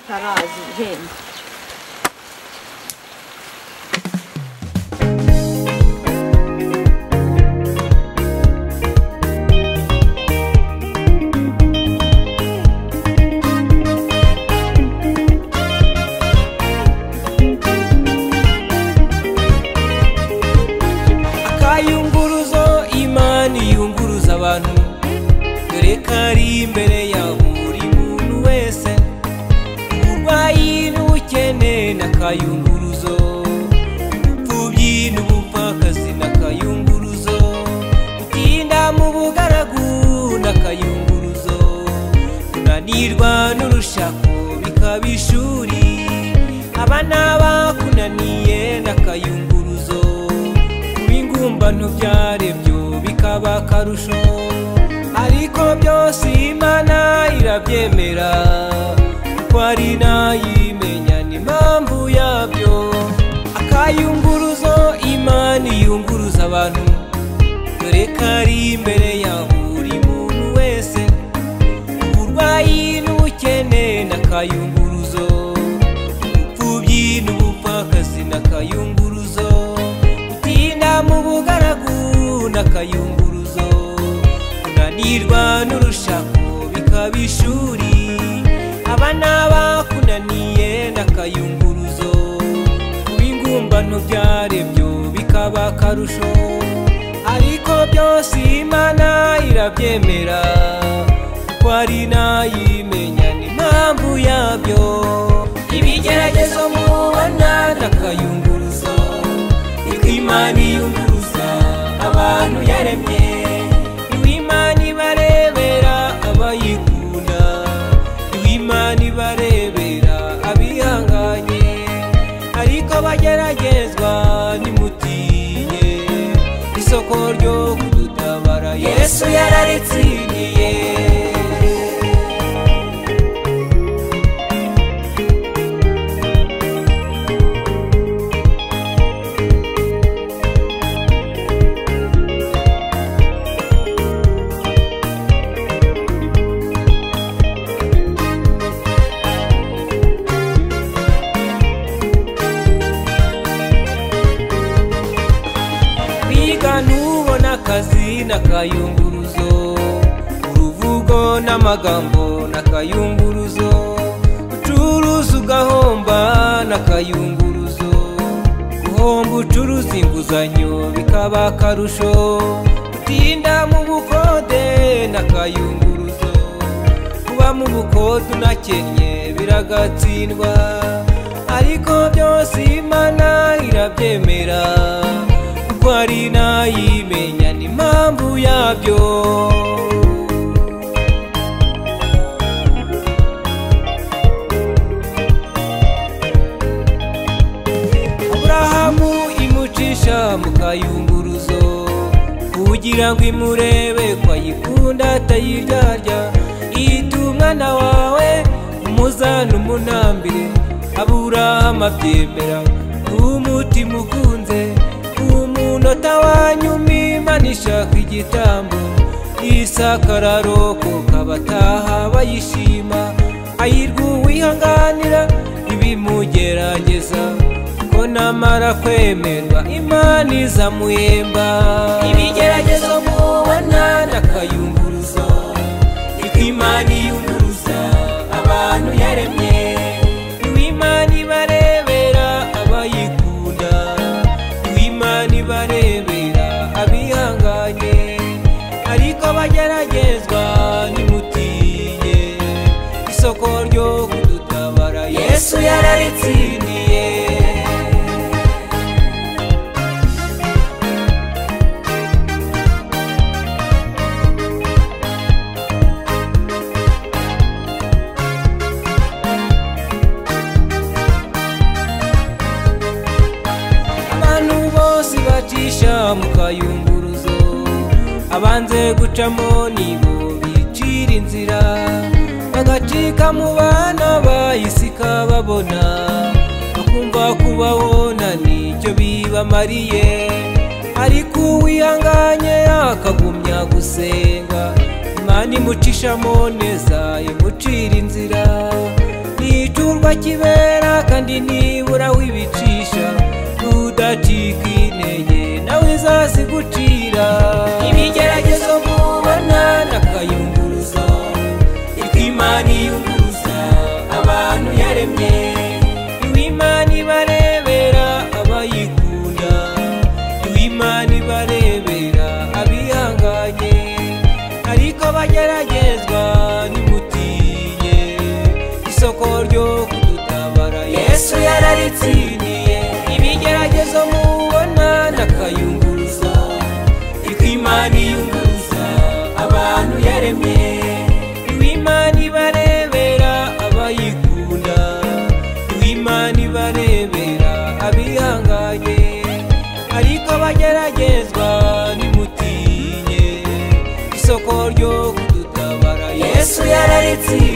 Terazi, Hind. akayunguruzo imana iyunguruza abantu dore kari imbere ya buri muntu wese uburwayi n'ubukene n'akayunguruzo ubupfubyi n'ubupfakazi n'akayunguruzo gutinda mu bugaragu n'akayunguruzo kunanirwa n'urushako bikaba ishuri abana bakunaniye n'akayunguruzo kuba ingumbano byarebyo bikaba akarusho ariko byose imana irabyemera kuko ari nayimenya n'impamvu yabyo akayunguruzo imana iyunguruza abantu dore kari imbere ya buri muntu wese uburwayi n'ubukene n'akayunguruzo ubupfubyi n'ubupfakazi n'akayunguruzo gutinda mu bugaragu n'akayunguruzo kunanirwa n'urushako bikaba ishuri abana bakunaniye n'akayunguruzo kuba ingumbano byarebyo bikaba akarusho ariko byose imana irabyemera kuko ari nayimenya n'impamvu yabyo ibigeragezo mubona n'akayunguruzo niko imana iyunguruza abantu yaremye niwe imana ibarebera abayikunda niwe imana ibarebera abihanganye ariko bageragezwa nimutinye isoko ryo kudutabara yesu yararitsindiye kwiga ntubona akazi n'akayunguruzo uruvugo n'amagambo n'akayunguruzo ucuruza ugahomba n'akayunguruzo guhomba ucuruza inguzanyo bikaba akarusho gutinda mu bukode n'akayunguruzo kuba mu bukode unakennye biragatsindwa ariko byose imana irabyemera kuko ari nayimenya n'impamvu yabyo aburahamu imucisha mu kayunguruzo kugira ngo imurebe ko ayikunda atayiryarya iyita umwana wawe umuzana umunambire aburahamu abyemera umutima ukunze umunota wanyuma imana ishaka igitambo isakararoko kabataha bayishima ayirwa uwihanganira ibimugerageza ko namara kwemerwa imana izamuhemba ibigeragezo mubona n'akayunguruzo niko imana iyunguruza abantu yaremye niwe imana ibarebera abayikunda niwe imana ibarebera abihanganye ariko bageragezwa nimutinye isoko ryo kudutabara yesu yararitsindiye abantu bose bacisha mu kayunguruzo abanze gucamo nibo bicira inzira bagacika mu bana bayisika babona bakumva kubabona nicyo bibamariye ariko uwihanganye akagumya gusenga imana imucishamo neza imucira inzira nicurwa igikorwa kibera kandi nibura wibicisha tudacika intege nawe izazigucira ibigeragezo mubona nakayunguruzo niko imana iyunguruza abantu yaremye niwe imana ibarebera abayikunda niwe imana ibarebera abihanganye ariko bageragezwa nimutiye isoko ryo kudutabara yesu yararitsindiye ibigeragezo mubona nakayunguruza niko imana iyunguruza abantu yaremye niwe imana ibarebera abayikunda niwe imana ibarebera abihanganye ariko abageragezwa nimutinye isoko ryo kudutabara yesu yararitsindiye